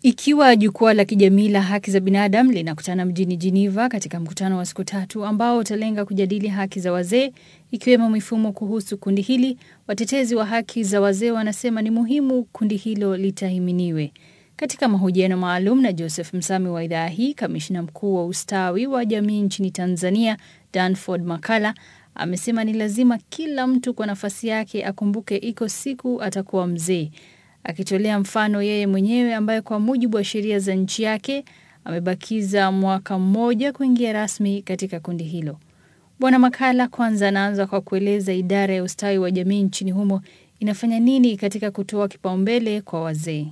Ikiwa jukwaa la kijamii la haki za binadamu linakutana mjini Geneva katika mkutano wa siku tatu ambao utalenga kujadili haki za wazee ikiwemo mifumo kuhusu kundi hili, watetezi wa haki za wazee wanasema ni muhimu kundi hilo litahiminiwe. Katika mahojiano maalum na Joseph Msami wa idhaa hii, kamishna mkuu wa ustawi wa jamii nchini Tanzania Danford Makala amesema ni lazima kila mtu kwa nafasi yake akumbuke iko siku atakuwa mzee akitolea mfano yeye mwenyewe ambaye kwa mujibu wa sheria za nchi yake amebakiza mwaka mmoja kuingia rasmi katika kundi hilo. Bwana Makala kwanza anaanza kwa kueleza idara ya ustawi wa jamii nchini humo inafanya nini katika kutoa kipaumbele kwa wazee.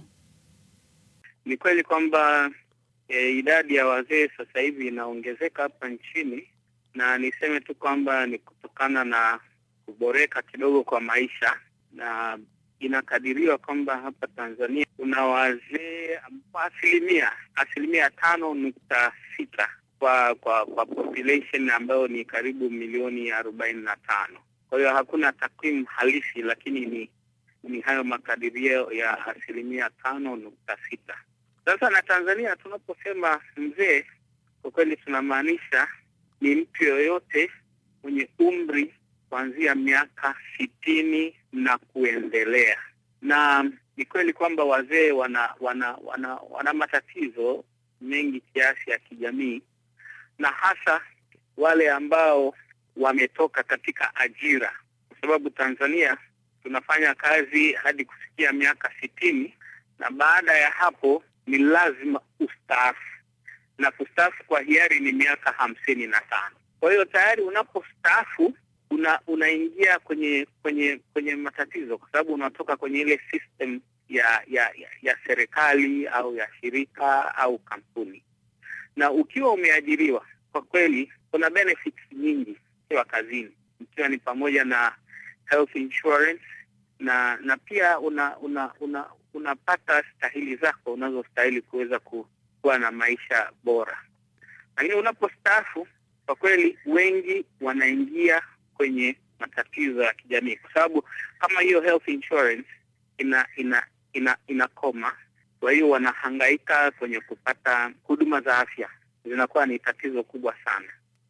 Ni kweli kwamba e, idadi ya wazee sasa hivi inaongezeka hapa nchini, na niseme tu kwamba ni kutokana na kuboreka kidogo kwa maisha na inakadiriwa kwamba hapa Tanzania kuna wazee kwa asilimia asilimia tano nukta sita kwa kwa kwa population ambayo ni karibu milioni arobaini na tano. Kwa hiyo hakuna takwimu halisi, lakini ni ni hayo makadirio ya asilimia tano nukta sita. Sasa na Tanzania tunaposema mzee, kwa kweli tunamaanisha ni mtu yoyote mwenye umri kuanzia miaka sitini na kuendelea. Na ni kweli kwamba wazee wana wana wana wana matatizo mengi kiasi ya kijamii, na hasa wale ambao wametoka katika ajira, kwa sababu Tanzania tunafanya kazi hadi kufikia miaka sitini na baada ya hapo ni lazima ustaafu, na kustaafu kwa hiari ni miaka hamsini na tano. Kwa hiyo tayari unapostaafu una unaingia kwenye kwenye kwenye matatizo kwa sababu unatoka kwenye ile system ya ya ya, ya serikali au ya shirika au kampuni, na ukiwa umeajiriwa, kwa kweli kuna benefits nyingi ukiwa kazini, ikiwa ni pamoja na health insurance na na pia una una una unapata stahili zako unazostahili kuweza kuwa na maisha bora, lakini unapostaafu, kwa kweli wengi wanaingia kwenye matatizo ya kijamii kwa sababu kama hiyo health insurance ina ina ina inakoma, kwa hiyo wanahangaika kwenye kupata huduma za afya, zinakuwa ni tatizo kubwa sana.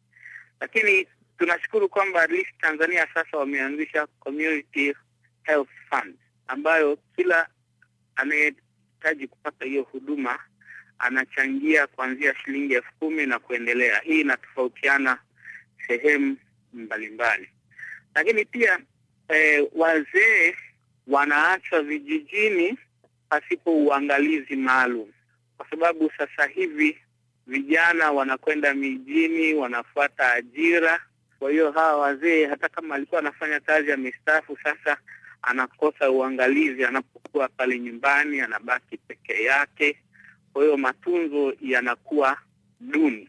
Lakini tunashukuru kwamba at least Tanzania sasa wameanzisha community health fund ambayo kila anayehitaji kupata hiyo huduma anachangia kuanzia shilingi elfu kumi na kuendelea. Hii inatofautiana sehemu mbalimbali lakini pia eh, wazee wanaachwa vijijini pasipo uangalizi maalum, kwa sababu sasa hivi vijana wanakwenda mijini, wanafuata ajira. Kwa hiyo hawa wazee, hata kama alikuwa anafanya kazi amestaafu, sasa anakosa uangalizi anapokuwa pale nyumbani, anabaki peke yake. Kwa hiyo matunzo yanakuwa duni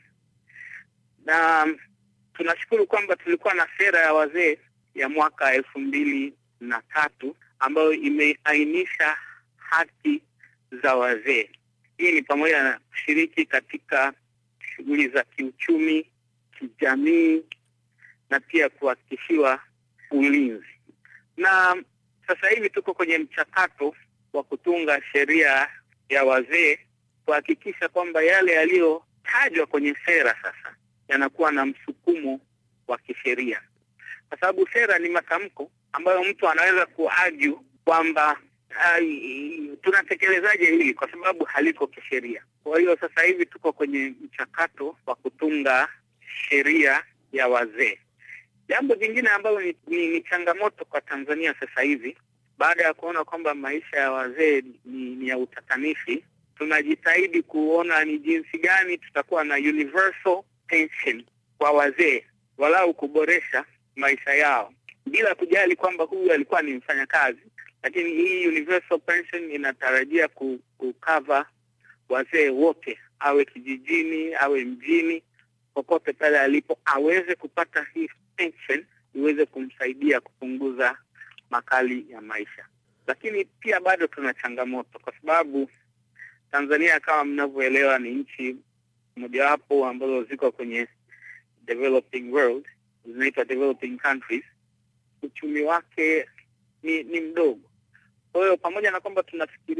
na tunashukuru kwamba tulikuwa na sera ya wazee ya mwaka elfu mbili na tatu ambayo imeainisha haki za wazee. Hii ni pamoja na kushiriki katika shughuli za kiuchumi, kijamii na pia kuhakikishiwa ulinzi. Na sasa hivi tuko kwenye mchakato wa kutunga sheria ya wazee kuhakikisha kwamba yale yaliyotajwa kwenye sera sasa yanakuwa na msukumo wa kisheria, kwa sababu sera ni matamko ambayo mtu anaweza kuargue kwamba tunatekelezaje hili, kwa sababu haliko kisheria. Kwa hiyo sasa hivi tuko kwenye mchakato wa kutunga sheria ya wazee. Jambo jingine ambalo ni, ni, ni changamoto kwa Tanzania sasa hivi, baada ya kuona kwamba maisha ya wazee ni, ni ya utatanishi, tunajitahidi kuona ni jinsi gani tutakuwa na universal pension kwa wazee, walau kuboresha maisha yao bila kujali kwamba huyu alikuwa ni mfanyakazi. Lakini hii universal pension inatarajia kukava wazee wote, awe kijijini, awe mjini, popote pale alipo aweze kupata hii pension iweze kumsaidia kupunguza makali ya maisha. Lakini pia bado tuna changamoto, kwa sababu Tanzania kama mnavyoelewa ni nchi mojawapo ambazo ziko kwenye developing world, zinaitwa developing countries. Uchumi wake ni, ni mdogo. Kwa hiyo pamoja na kwamba tunafikiria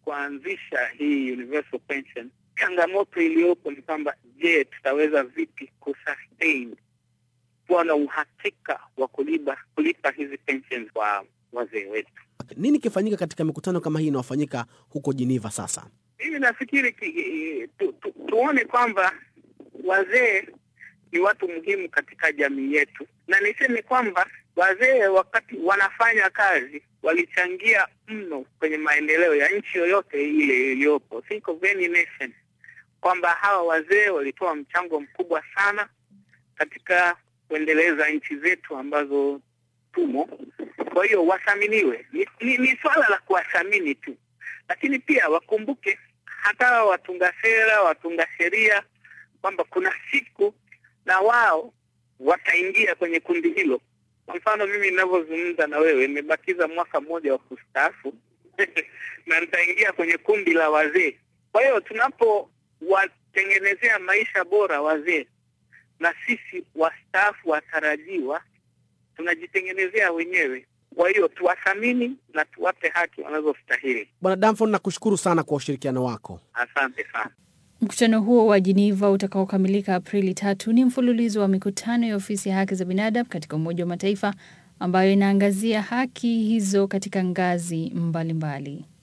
kuanzisha hii universal pension, changamoto iliyopo ni kwamba, je, tutaweza vipi kusustain kuwa na uhakika wa kulipa kulipa hizi pensions kwa wazee wetu? Nini kifanyika katika mikutano kama hii inayofanyika huko Geneva sasa? Mimi nafikiri ki, tu, tu, tuone kwamba wazee ni watu muhimu katika jamii yetu, na niseme kwamba wazee wakati wanafanya kazi walichangia mno kwenye maendeleo ya nchi yoyote ile iliyopo. Think of any nation, kwamba hawa wazee walitoa mchango mkubwa sana katika kuendeleza nchi zetu ambazo tumo. Kwa hiyo wathaminiwe, ni, ni, ni swala la kuwathamini tu, lakini pia wakumbuke hata watunga sera, watunga sheria kwamba kuna siku na wao wataingia kwenye kundi hilo. Kwa mfano mimi ninavyozungumza na wewe, nimebakiza mwaka mmoja wa kustaafu na nitaingia kwenye kundi la wazee. Kwa hiyo tunapowatengenezea maisha bora wazee, na sisi wastaafu watarajiwa tunajitengenezea wenyewe. Kwa hiyo tuwathamini na tuwape haki wanazostahili. Bwana Damfon, nakushukuru sana kwa ushirikiano wako. Asante sana. Mkutano huo wa Geneva utakaokamilika Aprili tatu ni mfululizo wa mikutano ya ofisi ya haki za binadamu katika Umoja wa Mataifa ambayo inaangazia haki hizo katika ngazi mbalimbali mbali.